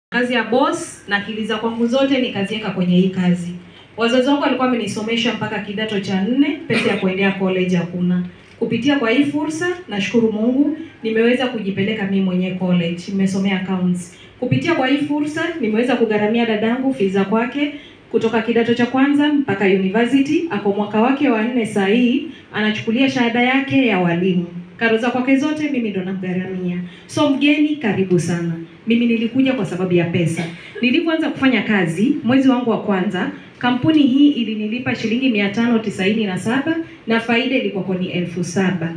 kazi ya boss na akili za kwangu zote nikaziweka kwenye hii kazi. Wazazi wangu walikuwa wamenisomesha mpaka kidato cha nne, pesa ya kuendea college hakuna. Kupitia kwa hii fursa, nashukuru Mungu nimeweza kujipeleka mimi mwenyewe college, nimesomea accounts. Kupitia kwa hii fursa, nimeweza kugharamia dadangu fiza kwake kutoka kidato cha kwanza mpaka university, ako mwaka wake wa nne saa hii, anachukulia shahada yake ya walimu. Karo za kwake zote mimi ndo namgharamia. So mgeni, karibu sana. Mimi nilikuja kwa sababu ya pesa. Nilipoanza kufanya kazi mwezi wangu wa kwanza, kampuni hii ilinilipa shilingi mia tano tisaini na saba na faida ilikuwa ni elfu saba.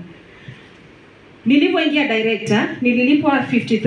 Nilipoingia director nililipwa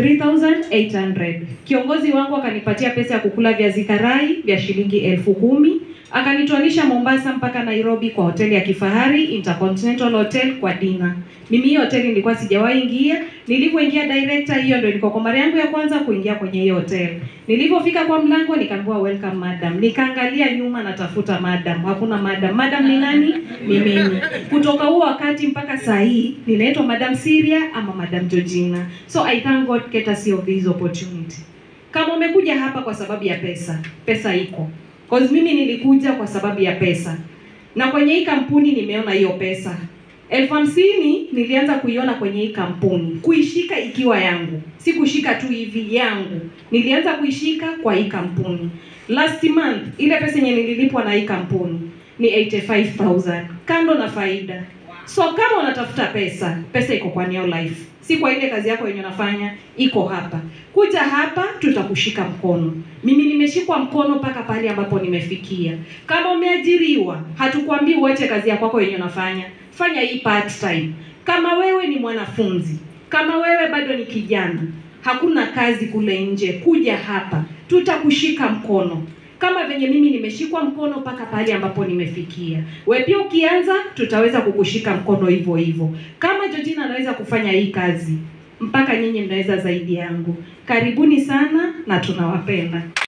53800. Kiongozi wangu akanipatia pesa ya kukula viazi karai vya shilingi elfu kumi akanitwanisha Mombasa mpaka Nairobi kwa hoteli ya kifahari Intercontinental Hotel kwa dina. Mimi hiyo hoteli nilikuwa sijawahi ingia. Nilipoingia director, hiyo ndio ilikuwa kwa mara yangu ya kwanza kuingia kwenye hiyo hotel. Nilipofika kwa mlango nikaambiwa welcome madam. Nikaangalia nyuma natafuta madam, hakuna madam. Madam ni nani? Ni mimi. Kutoka huo wakati mpaka saa hii ninaitwa Madam Syria ama Madam Georgina. So I thank God courtesy of this opportunity. Kama umekuja hapa kwa sababu ya pesa, pesa iko. Cause mimi nilikuja kwa sababu ya pesa, na kwenye hii kampuni nimeona hiyo pesa elfu hamsini nilianza kuiona kwenye hii kampuni, kuishika ikiwa yangu, si kushika tu hivi yangu. Nilianza kuishika kwa hii kampuni. Last month ile pesa yenye nililipwa na hii kampuni ni 85000 kando na faida. So kama unatafuta pesa, pesa iko kwa Neo Life, si kwa ile kazi yako yenye unafanya, iko hapa. Kuja hapa, tutakushika mkono. Mimi nimeshikwa mkono mpaka pale ambapo nimefikia. Kama umeajiriwa, hatukwambii uache kazi yako kwako yenye unafanya, fanya hii part time. Kama wewe ni mwanafunzi, kama wewe bado ni kijana, hakuna kazi kule nje, kuja hapa, tutakushika mkono kama venye mimi nimeshikwa mkono mpaka pale ambapo nimefikia. We pia ukianza, tutaweza kukushika mkono hivyo hivyo. Kama Georgina anaweza kufanya hii kazi, mpaka nyinyi mnaweza zaidi yangu. Karibuni sana na tunawapenda.